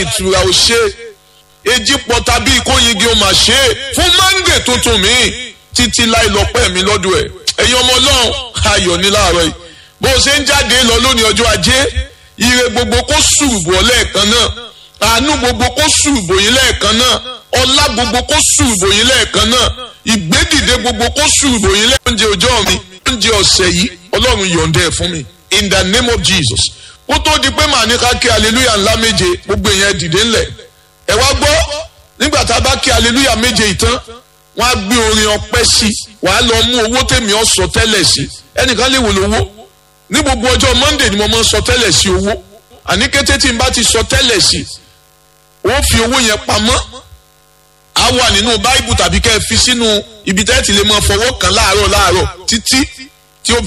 ìtura ò ṣe èjì pọ̀ tàbí ìkóyingi ó máa ṣe é fún mọ́ndé tuntun mi títí láì lọ́pẹ́ mi lọ́dọ̀ ẹ̀ ẹ̀yin ọmọ ọlọ́run ayọ̀ ní láàárọ̀ yìí bó o ṣe ń jáde lọ lónìí ọjọ́ ajé ire gbogbo kó ṣùrùbọ̀ lẹ́ẹ̀kan náà àánú gbogbo kó ṣùrùbọ̀ yín lẹ́ẹ̀kan náà ọlá gbogbo kó ṣùrùbọ̀ yín lẹ́ẹ̀kan náà ìgbédìde gbogbo kó ṣùrùbọ̀ yín lẹ́ẹ̀kan oúnjẹ ọjọ́ mi oúnjẹ ọ̀sẹ̀ yìí ọlọ́run yọ̀ǹda ẹ̀ fún mi in the name of Jesus kó tó di pé màá ní ká kí hallelujah ńlá méje gbogbo èèyàn dìde ńlẹ̀ ẹ wá gbọ́ nígbà tá a bá kí hallelujah méje ìtàn wọ́n á gbé orin ọpẹ́ sí wàá lọ mú owó tèmi ọ sọ tẹ́lẹ̀ sí ẹnìkan lè wò lówó ní gbogbo ọjọ́ monday ni mo máa ń sọ tẹ́lẹ̀ sí owó àní kété tí n bá ti sọ tẹ́lẹ̀ sí ó fi owó yẹn pamọ́ á wà nínú báìbù tàbí kẹ́ ẹ fi sínú ibi tẹ́ ti lè máa fọwọ́ kàn láàárọ̀ láàárọ̀ títí